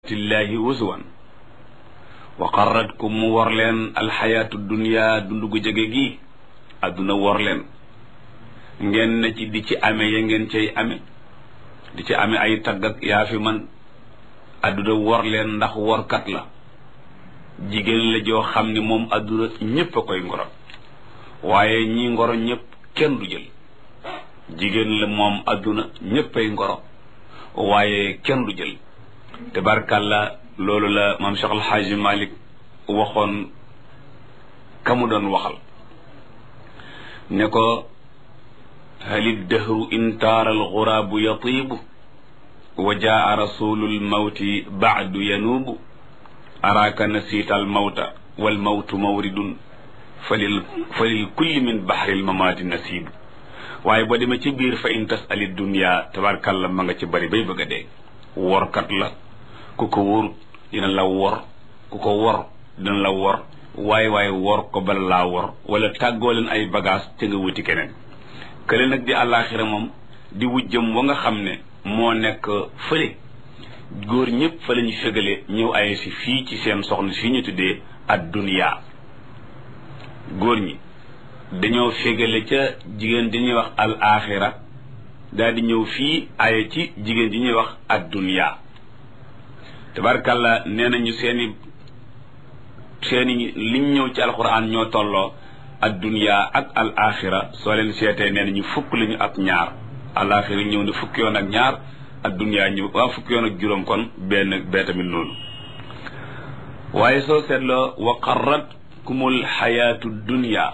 ayatillahi huzuwan wa qarratkum mu war leen alxayaatu dunia dundu gu jege gi adduna war leen ngeen na ci di ci ame ya ngeen cay ame di ci ame ay tagg ak yaa fi man adduna war leen ndax workat la jigéen la joo xam ne moom adduna ñépp a koy ngoro waaye ñi ngoro ñépp kenn du jël jigéen la moom adduna ñépp ay ngoro waaye kenn du jël tabarkàlla loolu la maam Cheikh Al Hadji Malick waxoon ka mu doon waxal ne ko halid dahru intaara alxuraabu yatiibu wa jaa rasulul mawti baadu yanuubu araaka nasiita almawta walmawtu mawridun falil falil kulli min baxril mamaati nasiibu waaye boo demee ci biir fa in tasali dunia tabarkàlla ma nga ci bari bay bëgg a dee workat la ku ko wóorut dina la wor ku ko wor dina la wor waaye waaye wor ko bala laa wor wala tàggoo leen ay bagage te nga wuti keneen kële nag di àllaaxira moom di wujjëm wa nga xam ne moo nekk fële góor ñëpp fa la ñu fegale ñëw ay si fii ci seen soxna si ñu tuddee ad dunia góor ñi dañoo fegale ca jigéen di ñuy wax al axira daal di ñëw fii aye ci jigéen di ñuy wax ad dunia tabarkàlla nee nañu seeni seeni liñ ñëw ci alquran ñoo tolloo ad dunia ak al axira soo leen seetee nee nañu fukk lañu ak ñaar al axira ñëw ne fukki yoon ak ñaar ad dunia ñëw waa fukki yoon ak juróom kon benn bee tamit noonu waaye soo seetloo wa qarratkumul xayaatu dunia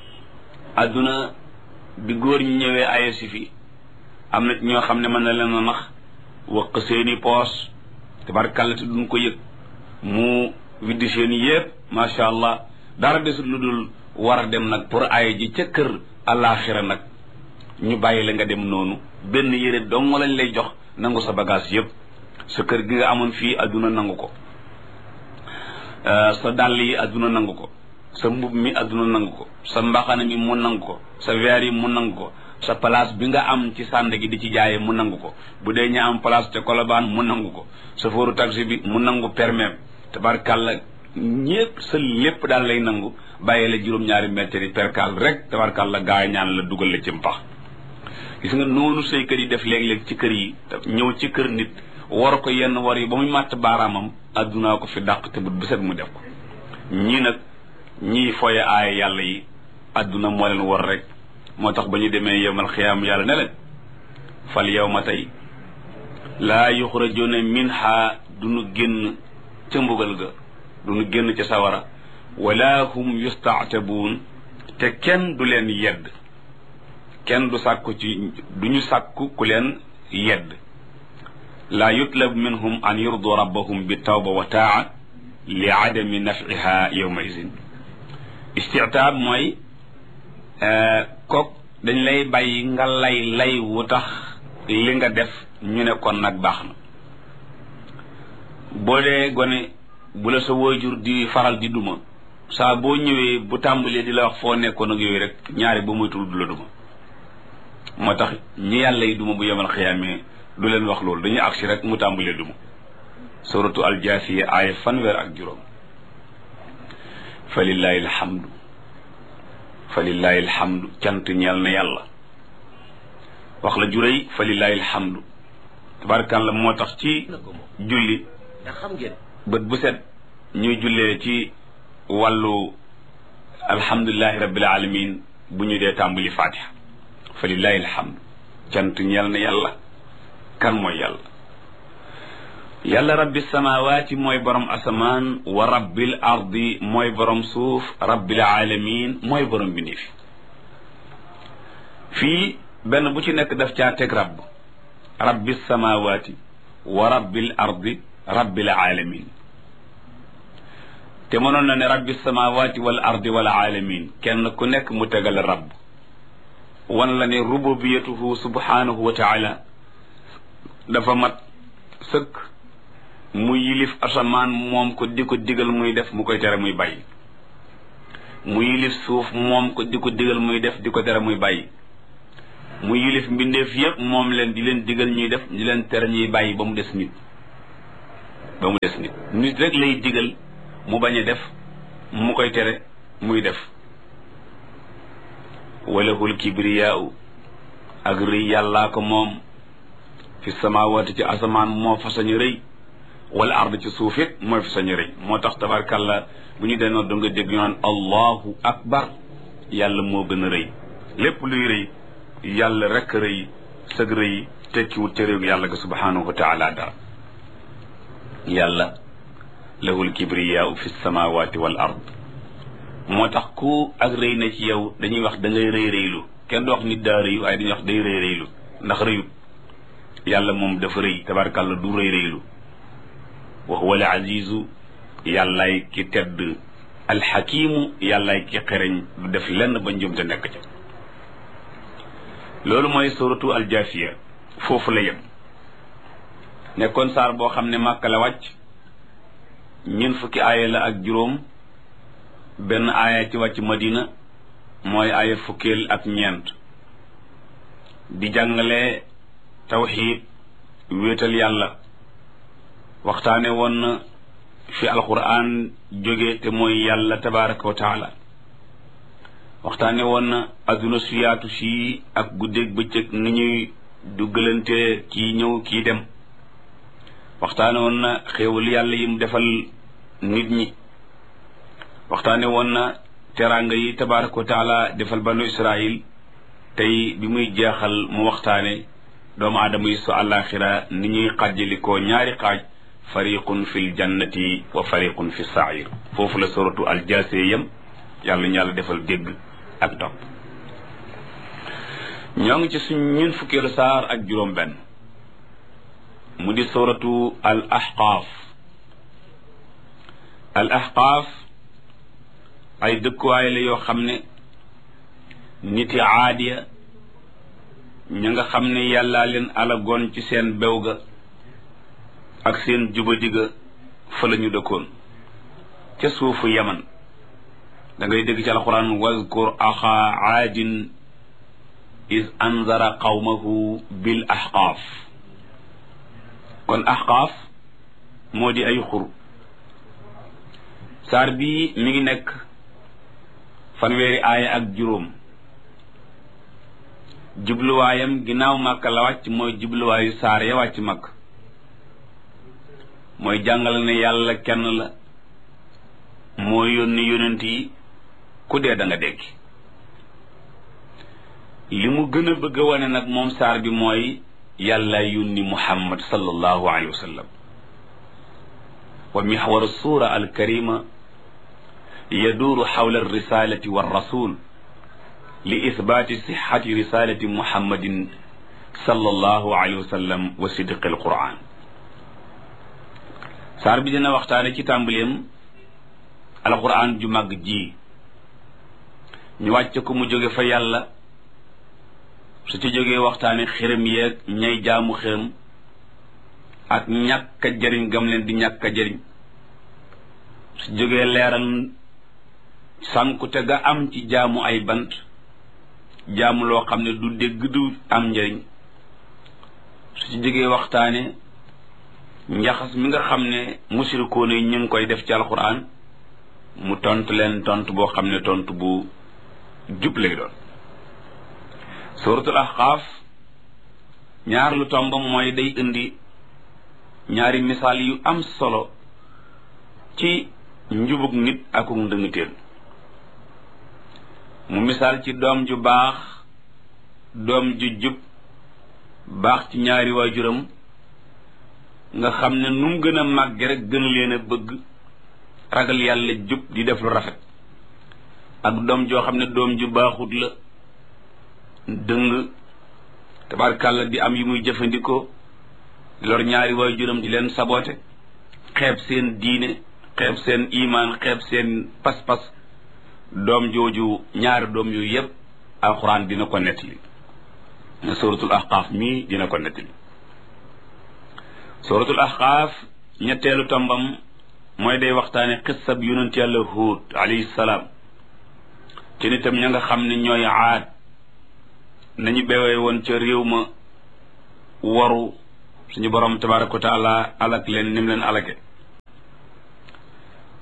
adduna bi góor ñi ñëwee aye si fi am na ñoo xam ne mën na leen a nax waq seeni poos tabarkàlla te duñ ko yëg mu widdi seeni yépp macha allah dara desut lu dul war a dem nag pour aye ji ca kër alaxira nag ñu bàyyi la nga dem noonu benn yére dong lañ lay jox nangu sa bagage yépp sa kër gi nga amoon fii adduna nangu ko sa dàll yi adduna nangu ko sa mbub mi adduna nangu ko sa mbaxana mi mu nangu ko sa verre yi mu nangu ko sa place bi nga am ci sànd gi di ci jaaye mu nangu ko bu dee ña am place te kolobaan mu nangu ko sa fóoru taxi bi mu nangu permis tabarkàlla ñépp sa lépp daal lay nangu bàyyi la juróom-ñaari mètre yi perkal rek tabarkàlla gaa ñaan la dugal la ci mpax gis nga noonu say kër yi def léeg-léeg ci kër yi ñëw ci kër nit war ko yenn war yi ba muy màtt baaraamam addunaa ko fi dàq te bu bu set mu def ko ñii nag ñii foye aaya yàlla yi adduna moo leen war rek moo tax ba ñu demee yowmal xiyaam yàlla ne leen fal yow ma tey laa yuxrajuna minha duñu génn ca mbugal ga duñu génn ca sawara wala hum yustaatabuun te kenn du leen yedd kenn du sàkku ci duñu sàkku ku leen yedd laa yutlab minhum an yurdu rabbahum bi tawba wa taa li adami nafiha yowma idin istitaab mooy kook dañ lay bàyyi nga lay lay wu tax li nga def ñu ne kon nag baax na boo dee gone bu la sa waajur di faral di duma saa boo ñëwee bu tàmbalee di la wax foo nekkoon ak yooyu rek ñaari ba moytul du la duma moo tax ñi yàlla yi duma bu yemal xiyaamee du leen wax loolu dañuy agsi rek mu tàmbalee duma suratu aljaasiya aaya fanweer ak juróom fa lillahi alhamdu fa lillahi alhamdu cant ñeel na yàlla wax la juréy fa lillahi alhamdu tabarakàllah moo tax ci julli bët bu set ñuy jullee ci wàllu alhamdulilahi rabbil alamin bu ñu dee tàmbali fatiha fa lillahi alhamdu cant ñeel na yàlla kan mooy yàlla yàlla rabbi samawaati mooy borom asamaan wa rabbil ardi mooy borom suuf rabbil alamin mooy borom bindi fi fii benn bu ci nekk daf caa teg rabb rabbi samawaati wa rabbil ardi rabbil alamin te mënoon na ne rabbi samawaati wal ardi wal alamin kenn ku nekk mu tegal rabb wan la ne rububiyatuhu subhanahu wa taala dafa mat sëkk mu yilif asamaan moom ko di ko digal muy def mu koy tere muy bàyyi mu yilif suuf moom ko di ko digal muy def di ko tere muy bàyyi mu yilif mbindeef yépp moom leen di leen digal ñuy def di leen tere ñuy bàyyi ba mu des nit ba mu des nit nit rek lay digal mu bañ a def mu koy tere muy def walahul kibriyaau ak rëy yàllaa ko moom fi samawaati ci asamaan moo fa sañ rëy wala ard ci suuf it mooy fa sañ rëy moo tax tabarkàlla bu ñu dee noonu nga dégg ñu naan allahu akbar yàlla moo gën a rëy lépp luy rëy yàlla rek rëy sëg rëy tekkiwut ca réew yàlla ga subhanahu wa taala dara yàlla lahul kibriyaau fi samawaati wal ard moo tax ku ak rëy na ci yow dañuy wax da ngay rëy rëylu kenn du wax nit daa rëy waaye dañuy wax day rëy rëylu ndax rëyut yàlla moom dafa rëy tabarkàlla du rëy rëylu wa huwa al azizu yàllaay ki tedd alxakimu yàllaay ki xereñ du def lenn ba njumte nekk ca loolu mooy suratu aljaasiya foofu la yem nekkoon saar boo xam ne màkka la wàcc ñeent fukki aaya la ak juróom benn aaya ci wàcc madina mooy aaya fukkeel ak ñeent di jàngale tawxiid wéetal yàlla waxtaane woon na fi alquran jóge te mooy yàlla tabaraka wa taala waxtaane woon na adduna su yaatu si ak guddeeg bëccëg ni ñuy duggalante kii ñëw kii dem waxtaane woon na xéewal yàlla yi mu defal nit ñi waxtaane woon na teraanga yi tabaraka wa taala defal banu israil tey bi muy jeexal mu waxtaane doomu aadama yi su àllaaxira ni ñuy xàjjalikoo ñaari xaaj fariqun fi ljannati wa fariqun fi sair foofu la suratu aljaasee yam yàlla ñu yàlla defal dégg ak topp ñoo ngi ci suñ ñun fukkeelu saar ak juróom benn mu di suratu al ahqaaf al ahqaaf ay dëkkuwaay la yoo xam ne niti aadiya ña nga xam ne yàllaa leen alagoon ci seen bew ga ak seen jubadiga fa la ñu dëkkoon ca suufu yaman da ngay dégg ci alquran wazkur axa aadin is anzara qawmahu bil ahqaaf kon ahqaaf moo di ay xur saar bii mi ngi nekk fanweeri aaya ak juróom jubluwaayam ginnaaw màkka la wàcc mooy jubluwaayu saar ya wàcc màkk mooy jàngale ne yàlla kenn la moo yónni yonent yi ku dee da nga dekki li mu gën a bëgg a wane nag moom saar bi mooy yàlla yónni muhammad sallallahu alayhi wa sallam wa mixwaru suura alkarima yaduuru xawla alrisalati walrasul li ithbaati sixati risalati muhammadin sallallahu alayhi wa sallam wa sidqi alquran saar bi dina waxtaane ci tàmbaleem alquran ju màgg ji ñu wàcc ko mu jóge fa yàlla su ci jógee waxtaane xërëm yeeg ñay jaamu xërëm ak ñàkk a jëriñ gam leen di ñàkk a jëriñ su jógee leeral sànkute ga am ci jaamu ay bant jaamu loo xam ne du dégg du am njëriñ su ci jógee waxtaane njaxas mi nga xam ne musirikoon yi ñu ngi koy def ci alquran mu tontu leen tontu boo xam ne tontu bu jub lay doon suratul ahqaaf ñaar lu tombam mooy day indi ñaari misaal yu am solo ci njubug nit akuk ndëngtéen mu misaal ci doom ju baax doom ju jub baax ci ñaari waajuram nga xam ne nu mu gën a màgge rek gën leen a bëgg ragal yàlla jub di def lu rafet ak doom joo xam ne doom ju baaxut la dëng tabarkàlla di am yi muy jëfandikoo lor ñaari waajuram di leen saboote xeeb seen diine xeeb seen imaan xeeb seen pas-pas doom jooju ñaari doom yooyu yépp alxuraan dina ko nettali ne suratul ahqaaf mii dina ko nettali suratul ahqaaf ñetteelu tombam mooy day waxtaane xissab yonent yàlla huud alayhi salaam ci nitam ña nga xam ne ñooy aad nañu bewee woon ca réew ma waru suñu borom tabaraka wa taala alak leen nim leen alake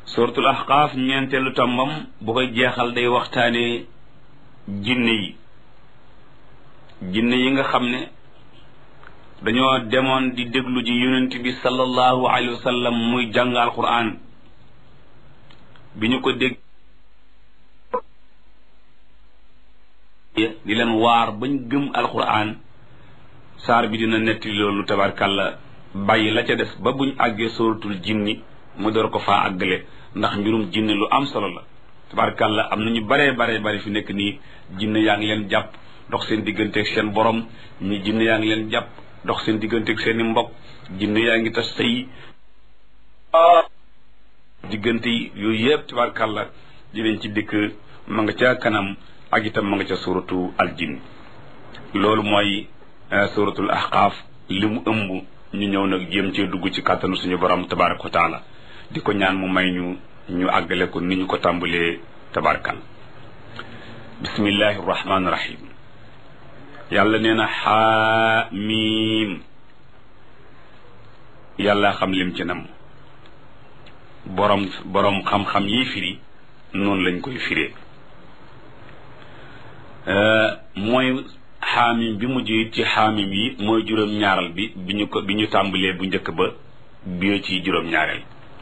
suratul ahqaaf ñeenteelu tombam bu koy jeexal day waxtaane jinne yi jinne yi nga xam ne dañoo demoon di déglu ji yonent bi sallallahu alayhi wa sallam muy jàng alquran bi ñu ko dégg di leen waar bañ gëm alquran saar bi dina netti loolu tabarkàlla bàyyi la ca des ba buñ àggee suratul jinni mu door ko faa àggale ndax mbirum jinne lu am solo la tabarkàlla am na ñu baree baree bari fi nekk nii jinne yaa ngi leen jàpp dox seen digganteeg seen borom ñi jinne yaa ngi leen jàpp dox seen digganteeg seen i mbokk jinne yaa ngi tas sëy diggante yi yooyu yëpp tabarkàlla dinañ ci dikk ma nga ca kanam ak itam ma nga ca suratu al jinn loolu mooy suratul ahqaaf li mu ëmb ñu ñëw nag jéem cee dugg ci kàttanu suñu borom tabaraka wa taala di ko ñaan mu may ñu ñu àggale ko ni ñu ko tàmbalee tabarkal bismillahi rahmaani rahim yàlla nee na xaamiim yàlla xam lim ci nam borom borom xam-xam yi firi noonu lañ koy firee mooy xaamim bi mujj ci xaamim yi mooy juróom-ñaaral bi bi ñu ko bi ñu tàmbalee bu njëkk ba bi ci juróom-ñaareel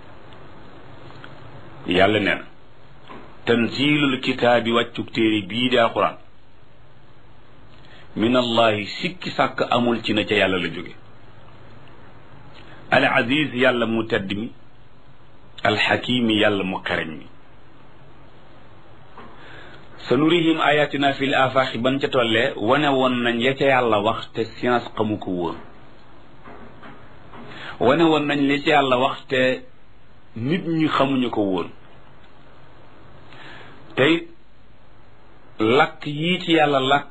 yàlla nee na tanzilul kitaabi wàccuk téere bii di alquran min allahi sikki sàkk amul ci na ca yàlla la jóge al aziz yàlla mu tedd mi alxakimi yàlla mu xereñ mi sa nurihim ayatina fil afaaxi ban ca tollee wane woon nañ ya ca yàlla wax te science xamu ko woon wane woon nañ li ca yàlla wax te nit ñi xamuñu ko woon tey lakk yii ci yàlla lakk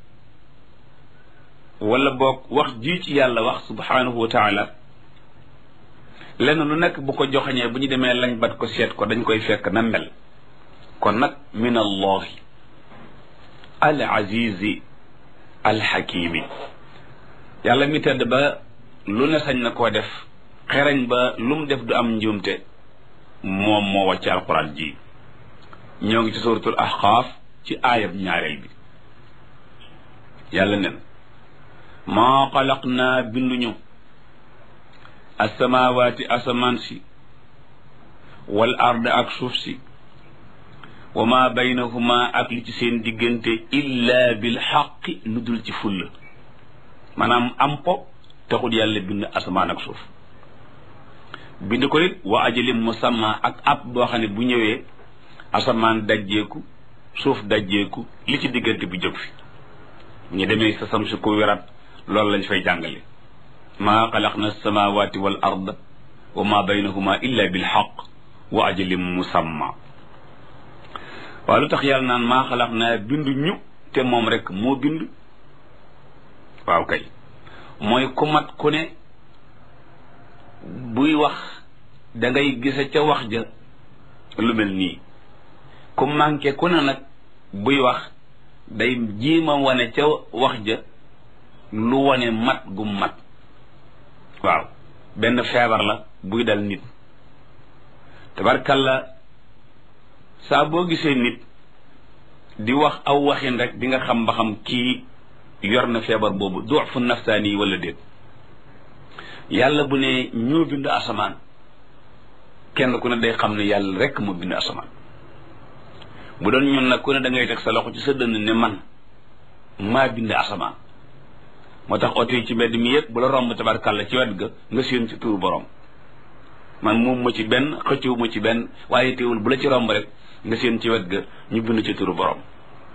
wala boog wax jii ci yàlla wax subhanahu wa taala lenn lu nekk bu ko joxañee bu ñu demee lañ bat ko seet ko dañ koy fekk na mel kon nag min allahi al azizi al xakimi yàlla mi tedd ba lu ne sañ na koo def xereñ ba lu mu def du am njuumte moom moo wàcc alquran ji ñoo ngi ci suratul ahqaaf ci aayab ñaareel bi yàlla nen maa xalaq naa binduñu asamawaati asamaan si wal ard ak suuf si wa ma baynahuma ak li ci seen diggante illa bil xaqi lu dul ci fulla maanaam am po taxul yàlla bind asamaan ak suuf bind ko it wa ajalim musamma ak ab boo xam ne bu ñëwee asamaan dajjeeku suuf dajjeeku li ci diggante bi jóg fi ñu demee sa sam si ko wirat loolu lañ fay jàngale maa xalaqna samawati wal ard wa ma baynahuma illa bil xaq wa ajalim musamma waaw lu tax yàlla naan maa xalaq naa bind ñu te moom rek moo bind waaw kay mooy ku mat ku ne buy wax da ngay gise ca wax ja lu mel nii ku manqué ku ne nag buy wax day jiima wane ca wax ja lu wane mat gu mat waaw benn feebar la buy dal nit tabarkalla saa boo gisee nit di wax aw waxin rek di nga xam ba xam kii yor na feebar boobu duufu nafsaani wala déet yàlla bu ne ñoo bind asamaan kenn ku ne day xam ne yàlla rek moo bind asamaan bu doon ñun nag ku ne da ngay teg sa loxo ci sa dënn ne man maa bind asamaan moo tax oto yi ci mbedd mi yëpp bu la romb tabarkàlla ci wet ga nga séen ci turu borom man moom ma ci benn xëccewu ma ci benn waaye teewul bu la ci romb rek nga séen ci wet ga ñu bind ci turu borom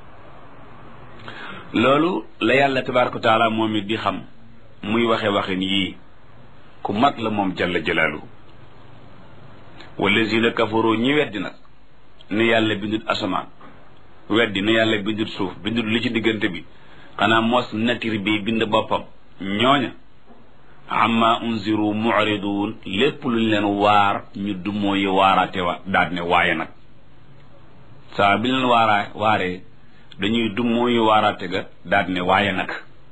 loolu la yàlla tabaraka wa taala moom it di xam muy waxe waxin yii ku mat la moom jalla jalaaluhu wallazina kafaru ñi weddi nag ne yàlla bindut asamaan weddi ne yàlla bindut suuf bindut li ci diggante bi xanaa mos nature bi bind boppam ñooña amma unziru mu'ridun lépp luñ leen waar ñu dummoo yi waaraate wa daal ne waaye nag saa bi leen waaraa waaree dañuy dummoo yi waaraate ga daal ne waaye nag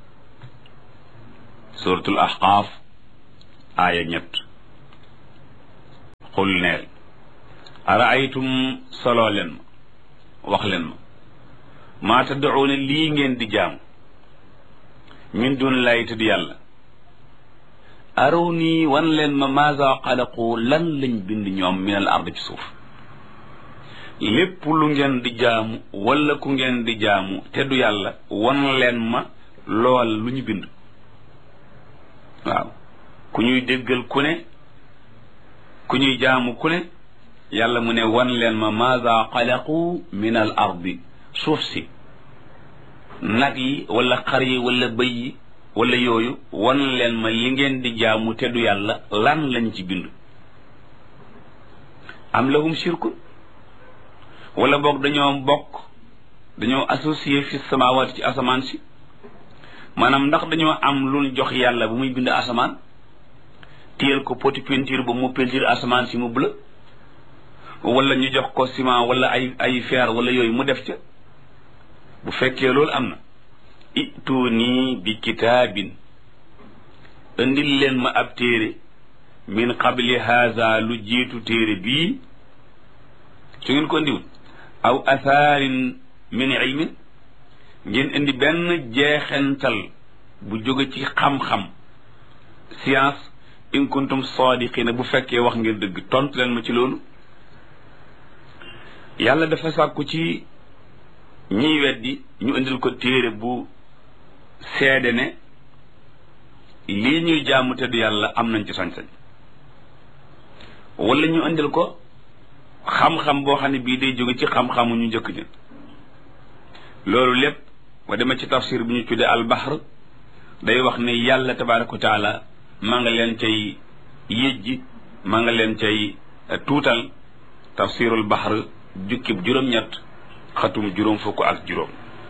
suratul ahqaaf aaya ñett xul neel araaytum soloo leen ma wax leen ma maa tadduuna lii ngeen di jaamu min dun lay tudd yàlla araw nii wan leen ma maasa xalaqu lan lañ bind ñoom min al ard ci suuf lépp lu ngeen di jaamu wala ku ngeen di jaamu te du yàlla wan leen ma lool lu ñu bind waaw ku ñuy déggal ku ne ku ñuy jaamu ku ne yàlla mu ne wan leen ma maasa xalaqu min al ardi suuf si nag yi wala xar yi wala bëy yi wala yooyu wan leen ma li ngeen di jaamu te du yàlla lan lañ ci bind am lahum shirkun wala boog dañoo bokk dañoo associé fi samawaat ci asamaan si maanaam ndax dañoo am luñ jox yàlla bu muy bind asamaan téyel ko poti peinture ba mu peinture asamaan si mu bleu wala ñu jox ko ciment wala ay ay fer wala yooyu mu def ca bu fekkee loolu am na ituunii bi kitaabin indil leen ma ab téere min qabli haza lu jiitu téere bii su ngeen ko indiwul aw athaarin min ilmin ngeen indi benn jeexental bu jóge ci xam-xam science in kuntum sadiqina bu fekkee wax ngeen dëgg tontu leen ma ci loolu yàlla dafa sàkku ci ñiy weddi ñu indil ko téere bu seede ne lii ñuy jaamu te du yàlla am nañ ci sañ-sañ wala ñu indil ko xam-xam boo xam ne bii day jóge ci xam-xamu ñu njëkk ña loolu lépp ba dema ci tafsir bi ñu tuddee albahr day wax ne yàlla tabaraka wa taala maa nga leen cay yëjji maa nga leen cay tuutal tafsirul bahr jukkib juróom-ñett xatum juróom fukk ak juróom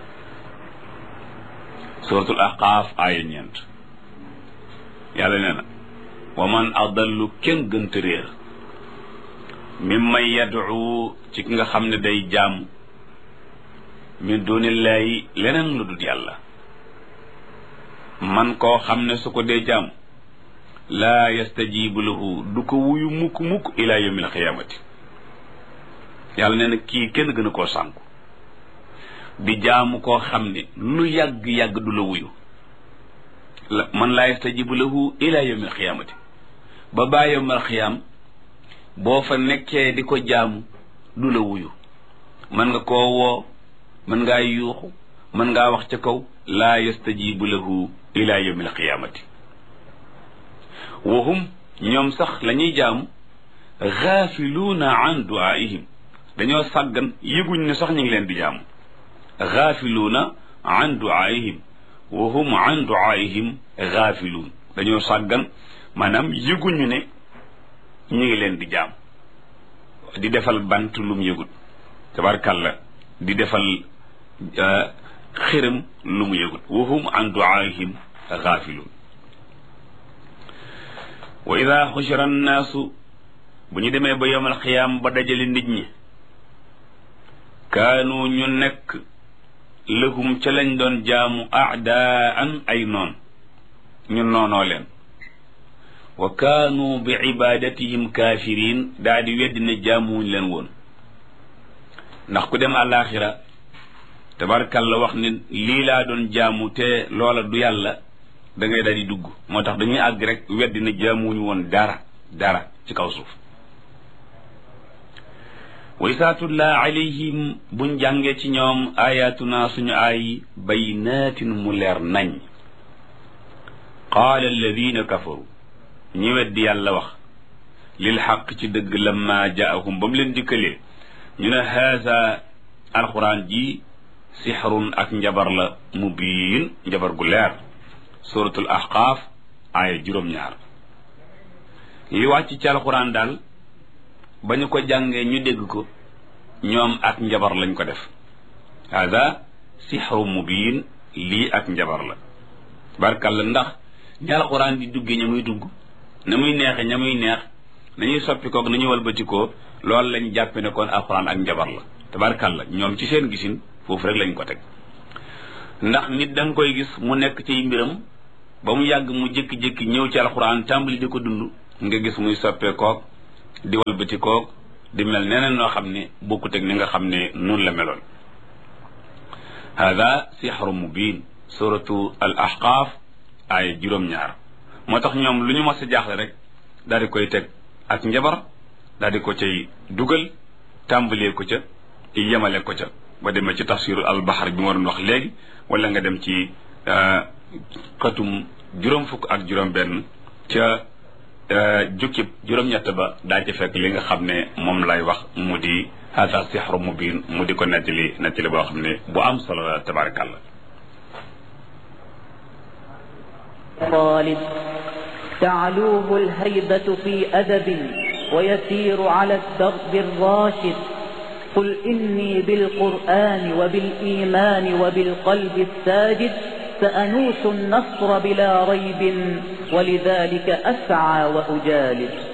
suratul ahqaaf aaya ñeent yàlla nee na wa man adallu kenn gënta réer mimman yad'u ci ki nga xam ne day jaam min dunillahi leneen lu dul yàlla man koo xam ne su ko dee jaam laa yastajibu lahu du ko wuyu mukk mukk ila yawmil qiyaamati yàlla nee na kii kenn gën a koo sànku di jaamu koo xam ne lu yàgg-yàgg du la wuyu la man laa yastajibu lahu ila yawmil qiyaamati ba baa yawmal qiyaam boo fa nekkee di ko jaamu du la wuyu mën nga koo woo mën ngaa yuuxu mën ngaa wax ca kaw laa yastajibu lahu ila yawmil qiyaamati wahum ñoom sax la ñuy jaamu gaafiluuna an duaihim dañoo sàggan yëguñ ne sax ñu ngi leen di jaamu gaafiluuna an duaihim wa hum an duaihim gaafiluun dañoo sàggan maanaam yëguñu ne ñu ngi leen di jaam di defal bant lum yëgut tabarkàlla di defal xiram lu mu yëgut wa hum an duaihim gaafiluun wa ida xushira annaasu bu ñu demee ba yowmal xiyaam ba dajale nit ñi kaanu ñu nekk lëhum ca lañ doon jaamu aadaan ay noon ñu noonoo leen wa kaanu bi ibadatihim kaafiriin daa di weddi ne jaamuwuñ leen woon ndax ku dem àllaaxira tabarkalla wax ne lii laa doon jaamu te loola du yàlla da ngay daal di dugg moo tax dañuy àgg rek weddi ne jaamuwuñ woon dara dara ci kaw suuf wa isaa tutlaa alayhim buñ jàngee ci ñoom ayatuna suñu ay baynaatin mu leer nañ qaala alladina kafaru ñi weddi yàlla wax lil xaq ci dëgg lamma jaahum ba mu leen dikkalee ñu ne haasa alquran ji sixrun ak njabar la mubiin njabar gu leer suratul ahqaaf aaya juróom-ñaar li wàcc ci alquran daal ba ñu ko jàngee ñu dégg ko ñoom ak njabar lañ ko def hada sixru mubiin lii ak njabar la barkalla ndax ñi alquran di duggee ña muy dugg na muy neexe ña muy neex nañuy soppi koog nañuy walbatikoo loolu lañ jàppe ne kon alquran ak njabar la tabarkalla ñoom ci seen gisin foofu rek lañ ko teg ndax nit da nga koy gis mu nekk ci mbiram ba mu yàgg mu jékki-jékki ñëw ci alquran tàmbali di ko dund nga gis muy soppee koog di walbati koog di mel neneen noo xam ne bokkut ak ni nga xam ne noonu la meloon hada sixru mubin suratu al ahqaaf ay juróom-ñaar moo tax ñoom lu ñu mos a jaaxle rek daal di koy teg ak njabar daal di ko cay dugal tàmbalee ko ca yemale ko ca ba demee ci tafsiru al bahar bi ma doon wax léegi wala nga dem ci xatum juróom fukk ak juróom benn ca jukkib juróom-ñett ba daa ci fekk li nga xam ne moom lay wax mu di hada sixru mubin mu di ko nettali nettali boo xam ne bu am solo la tabarakallah طالب تعلوه الهيبة في أدب ويسير على الدرب الراشد قل إني بالقرآن وبالإيمان وبالقلب الساجد سأنوس النصر بلا ريب ولذلك أسعى وأجالد